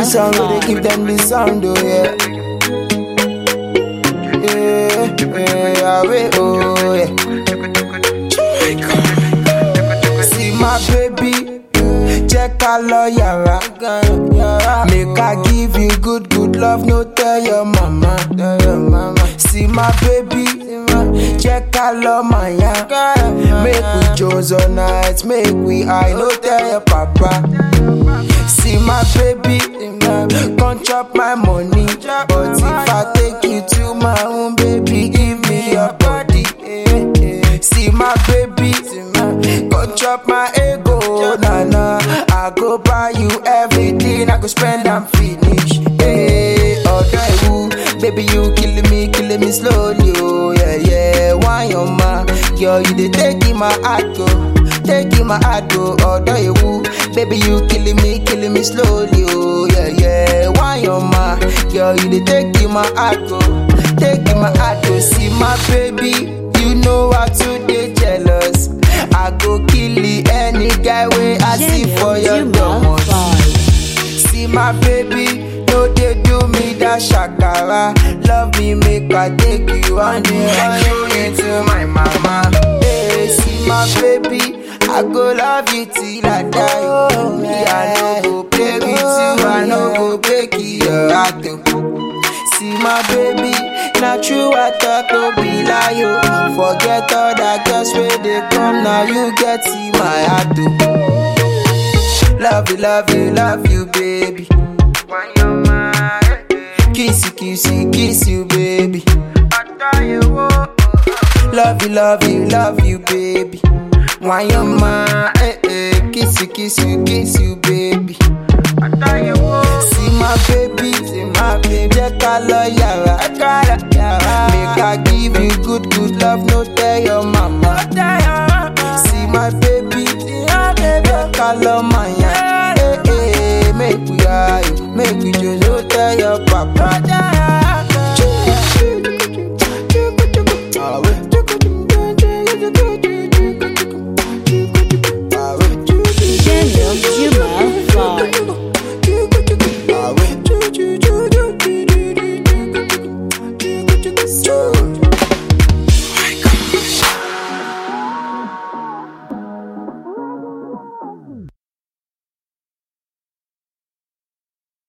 this song, we dey give them the sound, oh yeah. Yeah, yeah, wait, oh yeah. See my baby, check ká lọ yàrá. Make I give you good, good love, no tell your mama. See my baby, check ká lọ màyà. Make we Jones all night, make we high, no tell your papa. See my baby, come chop my money. But if I take you to my own baby, give me your body. See my baby, come chop my ego. Nah nah, I go buy you everything, I go spend and finish. Hey, ọ̀dọ̀ ewu, baby you killing me, killing me slowly. Oh yeah yeah, why your ma? Girl you dey take in my heart go. Taking my heart go ọ̀dọ̀ ewu Baby you killing me, killing me slowly oh yeah yeah Why your ma? Girl you dey taking my heart go Taking my heart go See my baby, you know I too dey jealous I go kill any guy wey I see for your domot See my baby, no dey do me that shakara Love me make I take you on the run you into my mama Hey, see my baby I go love you till I die. Oh, me, I no go play with you, I no go break your heart. oh. See my baby, not true I talk no be lie. oh. Forget all that girls where they come, now you get see my heart. oh. Love you, love you, love you, baby. Kiss you, kiss you, kiss you, baby. Love you, love you, love you, baby. Why your ma, eh, eh, kiss you, kiss you, kiss you, baby. See my baby, see my baby, jẹ́ ká lọ yàrá. Make I give you good, good love, no